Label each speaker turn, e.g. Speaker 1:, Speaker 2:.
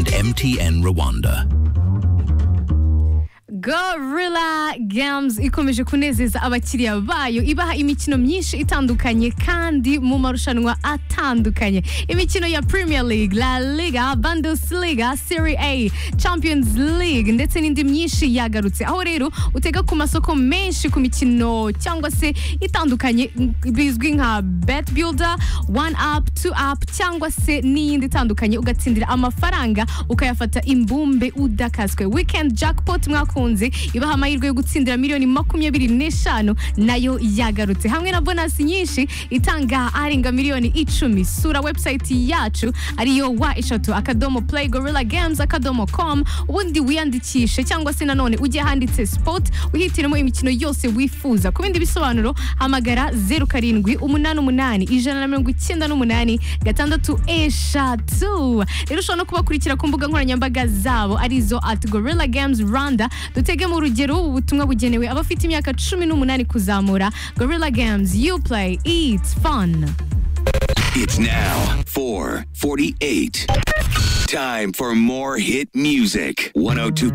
Speaker 1: MTN Rwanda.
Speaker 2: Gorilla Games ikomeje kunezeza abakiriya bayo ibaha imikino myinshi itandukanye kandi mu marushanwa atandukanye imikino ya Premier League, La Liga, Bundesliga, Serie A, Champions League ndetse n'indi myinshi yagarutse aho rero utega ku masoko menshi ku mikino cyangwa se itandukanye bizwi nka Bet Builder, One Up, Two Up cyangwa se n'iyindi itandukanye ugatsindira amafaranga ukayafata imbumbe udakaswe weekend jackpot mwakunze bakunze ibaha amahirwe yo gutsindira miliyoni makumyabiri n'eshanu nayo yagarutse hamwe na bonasi nyinshi itanga arenga miliyoni icumi sura website yacu ariyo wa eshatu akadomo play gorilla games akadomo com ubundi wiyandikishe cyangwa se nanone ujye ahanditse sport wihitiremo imikino yose wifuza ku bindi bisobanuro hamagara zeru karindwi umunani umunani ijana na mirongo icyenda n'umunani gatandatu eshatu rero ushobora no kubakurikira ku mbuga nkoranyambaga zabo arizo at gorilla games rwanda dutege mu rugero ubu butumwa bugenewe abafite imyaka cumi n'umunani kuzamura gorilla games you play it's fun
Speaker 1: It's now 4:48. Time for more hit music. 102.